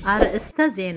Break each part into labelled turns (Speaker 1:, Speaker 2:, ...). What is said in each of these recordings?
Speaker 1: አርእስተ ዜና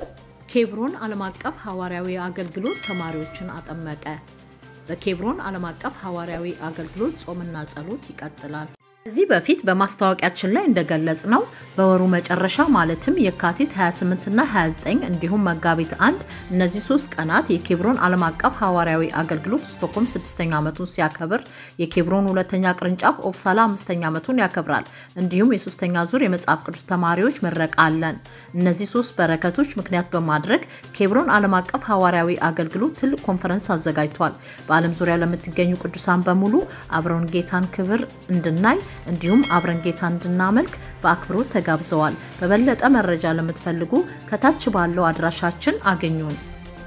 Speaker 1: ኬብሮን ዓለም አቀፍ ሐዋርያዊ አገልግሎት ተማሪዎችን አጠመቀ። በኬብሮን ዓለም አቀፍ ሐዋርያዊ አገልግሎት ጾምና ጸሎት ይቀጥላል። ከዚህ በፊት በማስታወቂያችን ላይ እንደገለጽ ነው በወሩ መጨረሻ ማለትም የካቲት 28 እና 29 እንዲሁም መጋቢት አንድ እነዚህ ሶስት ቀናት የኬብሮን ዓለም አቀፍ ሐዋርያዊ አገልግሎት ስቶክሆልም ስድስተኛ ዓመቱን ሲያከብር የኬብሮን ሁለተኛ ቅርንጫፍ ኦፕሳላ አምስተኛ ዓመቱን ያከብራል። እንዲሁም የሶስተኛ ዙር የመጽሐፍ ቅዱስ ተማሪዎች ምረቃ አለን። እነዚህ ሶስት በረከቶች ምክንያት በማድረግ ኬብሮን ዓለም አቀፍ ሐዋርያዊ አገልግሎት ትልቅ ኮንፈረንስ አዘጋጅቷል። በዓለም ዙሪያ ለምትገኙ ቅዱሳን በሙሉ አብረውን ጌታን ክብር እንድናይ እንዲሁም አብረን ጌታ እንድናመልክ በአክብሮት ተጋብዘዋል። በበለጠ መረጃ ለምትፈልጉ ከታች ባለው አድራሻችን አገኙን።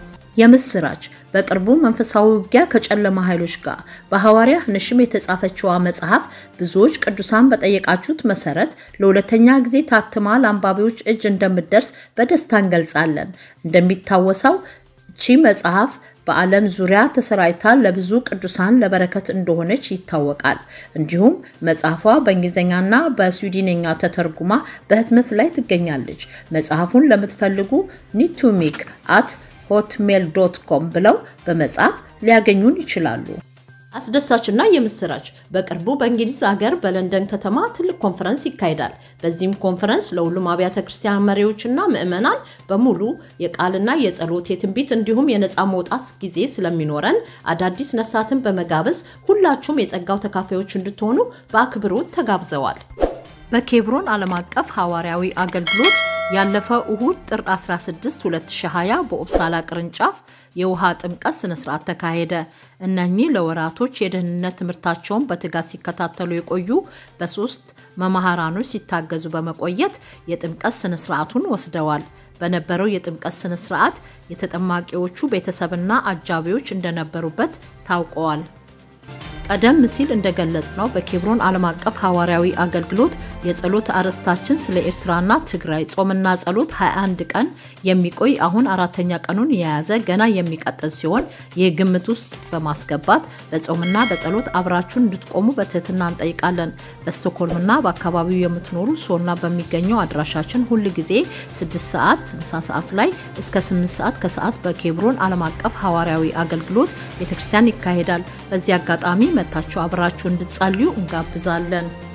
Speaker 1: የምስራች በቅርቡ መንፈሳዊ ውጊያ ከጨለማ ኃይሎች ጋር በሐዋርያ ንሽም የተጻፈችዋ መጽሐፍ ብዙዎች ቅዱሳን በጠየቃችሁት መሰረት ለሁለተኛ ጊዜ ታትማ ለአንባቢዎች እጅ እንደምትደርስ በደስታ እንገልጻለን። እንደሚታወሰው እቺ መጽሐፍ በዓለም ዙሪያ ተሰራጭታ ለብዙ ቅዱሳን ለበረከት እንደሆነች ይታወቃል። እንዲሁም መጽሐፏ በእንግሊዝኛና በስዊድንኛ ተተርጉማ በህትመት ላይ ትገኛለች። መጽሐፉን ለምትፈልጉ ኒቱሚክ አት ሆትሜል ዶት ኮም ብለው በመጻፍ ሊያገኙን ይችላሉ። አስደሳችና የምስራች በቅርቡ በእንግሊዝ ሀገር በለንደን ከተማ ትልቅ ኮንፈረንስ ይካሄዳል። በዚህም ኮንፈረንስ ለሁሉም አብያተ ክርስቲያን መሪዎችና ምዕመናን በሙሉ የቃልና የጸሎት የትንቢት እንዲሁም የነፃ መውጣት ጊዜ ስለሚኖረን አዳዲስ ነፍሳትን በመጋበዝ ሁላችሁም የጸጋው ተካፋዮች እንድትሆኑ በአክብሮት ተጋብዘዋል። በኬብሮን ዓለም አቀፍ ሐዋርያዊ አገልግሎት ያለፈው እሁድ ጥር 16 2020 በኦፕሳላ ቅርንጫፍ የውሃ ጥምቀት ስነስርዓት ተካሄደ። እነኚህ ለወራቶች የደህንነት ትምህርታቸውን በትጋት ሲከታተሉ የቆዩ በሶስት መምህራኖች ሲታገዙ በመቆየት የጥምቀት ስነስርዓቱን ወስደዋል። በነበረው የጥምቀት ስነስርዓት የተጠማቂዎቹ ቤተሰብና አጃቢዎች እንደነበሩበት ታውቀዋል። ቀደም ሲል እንደገለጽ ነው በኬብሮን ዓለም አቀፍ ሐዋርያዊ አገልግሎት የጸሎት አርዕስታችን ስለ ኤርትራና ትግራይ ጾምና ጸሎት 21 ቀን የሚቆይ አሁን አራተኛ ቀኑን የያዘ ገና የሚቀጥል ሲሆን ይህ ግምት ውስጥ በማስገባት በጾምና በጸሎት አብራችሁን እንድትቆሙ በትህትና እንጠይቃለን። በስቶክሆልምና በአካባቢው የምትኖሩ ሶና በሚገኘው አድራሻችን ሁል ጊዜ 6 ሰዓት ምሳ ሰዓት ላይ እስከ 8 ሰዓት ከሰዓት በኬብሮን ዓለም አቀፍ ሐዋርያዊ አገልግሎት ቤተክርስቲያን ይካሄዳል። በዚህ አጋጣሚ መታችሁ አብራችሁ እንድትጸልዩ እንጋብዛለን።